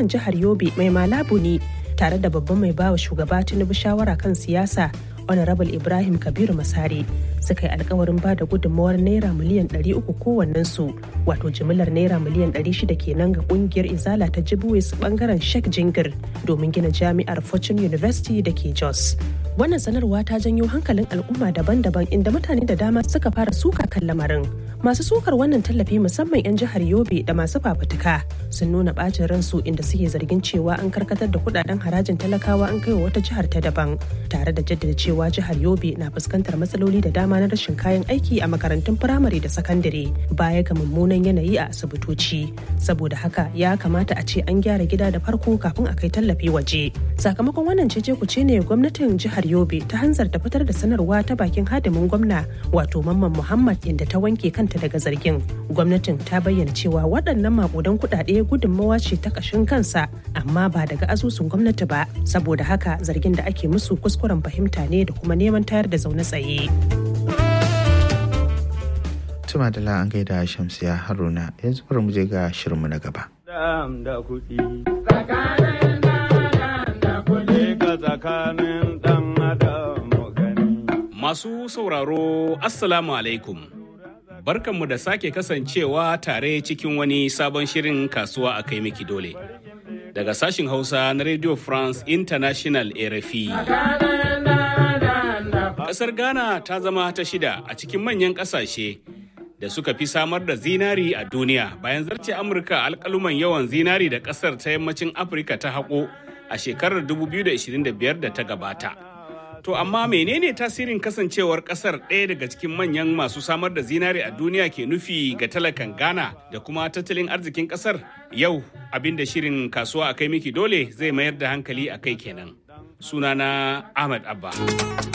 gwamnan jihar Yobe mai malabu ne tare da babban mai bawa shugaba Tinubu shawara kan siyasa Honorable Ibrahim Kabiru Masari suka yi alkawarin ba da gudunmawar naira miliyan 300 kowannensu wato jimillar naira miliyan 600 kenan ga kungiyar izala ta jibuwis bangaren Sheikh Jingir domin gina jami'ar Fortune University da ke Jos. Wannan sanarwa ta janyo hankalin al'umma daban-daban inda mutane da dama suka fara suka kan lamarin. Masu sukar wannan tallafi musamman 'yan jihar Yobe da masu fafutuka sun nuna bacin ransu inda suke zargin cewa an karkatar da kudaden harajin talakawa an kai wa wata jihar ta daban tare da jaddada cewa jihar Yobe na fuskantar matsaloli da dama na rashin kayan aiki a makarantun firamare da sakandare baya ga mummunan yanayi a asibitoci. Saboda haka ya kamata a ce an gyara gida da farko kafin a kai tallafi waje. Sakamakon wannan cece kuce ne gwamnatin jihar Yobe ta hanzarta fitar da sanarwa ta bakin hadimin gwamna wato Mamman Muhammad inda ta wanke kanta daga zargin. Gwamnatin ta bayyana cewa waɗannan makudan kuɗaɗe gudunmawa ce ta ƙashin kansa amma ba daga asusun gwamnati ba saboda haka zargin da ake musu kuskuren fahimta ne da kuma neman tayar da zaune tsaye. Tuma da an gaida Shamsiya Haruna yanzu bari mu je ga shirinmu na gaba. Masu sauraro Assalamu alaikum. Barkanmu da sake kasancewa tare cikin wani sabon shirin kasuwa a kai miki dole. Daga sashin Hausa na Radio France International RFI. Ƙasar Ghana ta zama ta shida a cikin manyan ƙasashe da suka fi samar da zinari a duniya bayan zarce Amurka alƙaluman yawan zinari da ƙasar ta yammacin Afirka ta haƙo a shekarar 2025 da ta gabata. To amma menene tasirin kasancewar kasar ɗaya daga cikin manyan masu samar da zinari a duniya ke nufi ga talakan Ghana da kuma tattalin arzikin kasar? Yau abin da shirin kasuwa a kai miki dole zai mayar da hankali a kai kenan. Sunana Ahmad Abba.